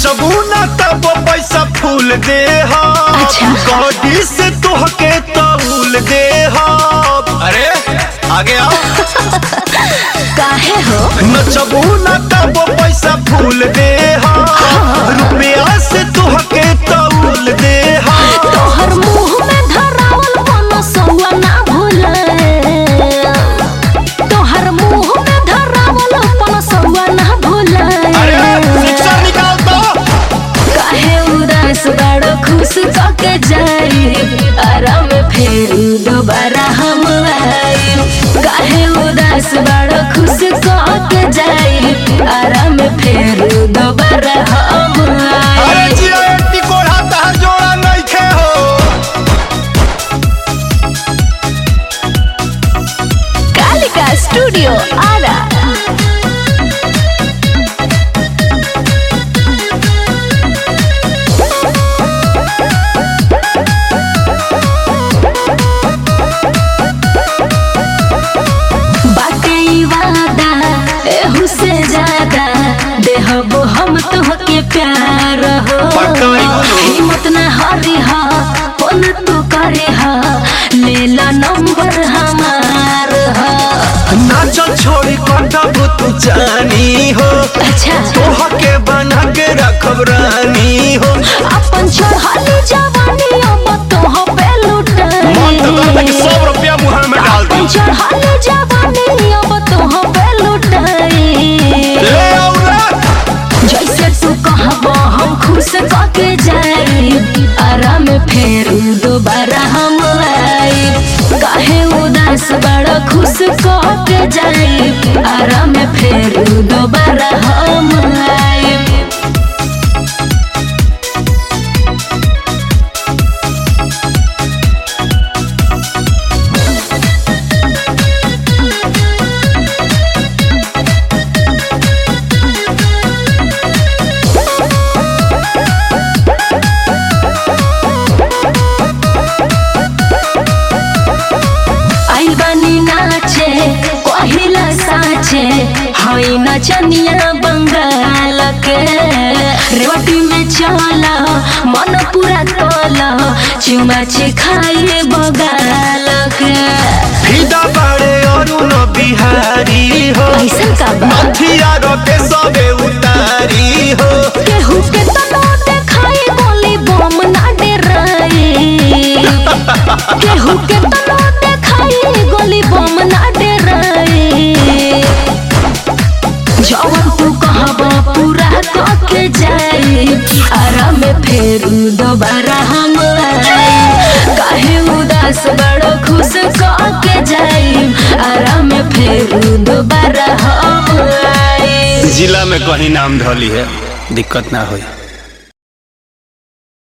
नचबू ना तब पैसा फूल दे अच्छा। गॉडी से तोहके तौल दे अरे आगे आओ काहे हो नचबू ना तब पैसा फूल दे रुपया से तोहके तौल दे तोहर मुंह में धरावल कोनो सौआ ना भूले तोहर मुंह में धरावल कोनो सौआ ना भूले अरे शिक्षा निकाल दो काहे उदास बड़ो खुश कके जाई आराम फेर दोबारा हम आई काहे उदास बड़ो खुश कके जाई आराम फेर दोबारा हम अरे आई जिया एट्टी कोढ़ा तहर जोड़ा नइखे हो कालिका स्टूडियो आरा बाटे ई वादा एहू से ज्यादा देहबो हम तोहके प्यार हो पक्का ई बोलो। हिम्मत ना हारी हा फोन तू करे हा ले ला नंबर हमार हा नाचल छोड़ी कटब तू जानी हो अच्छा तोहके बना के रखब रानी हो अपन चढ़ाली जवानी अब तोह पे लुटाई सौ रुपया मुहर में डाल अपन चढ़ाली जवानी अब तोह पे लुटाई ले आओ रे जैसे तू कहबो हम खुश कके जाई आराम फेर दोबारा हम आई काहे उदास बड़ा खुश कके जाई आराम फेर दोबारा हम आई आइल बानी नाचे कहिला साचे हई नचनिया बंगाल के रेवटी में चला मन पूरा तोला चुमाचे खाए बगाल के फिदा बाड़े अरुण बिहारी हो ऐसन का बा नथिया रोके सबे उतारी हो केहू के तनो देखाई गोली बम ना डराई केहू के तनो देखाई गोली बम ना डराई जवन तू कहबा पूरा कके जाई आराम फेर दोबारा हम आई काहे उदास बड़ो खुश कके जाई आराम फेर दोबारा हम आई जिला में कहीं नाम धली है दिक्कत ना होई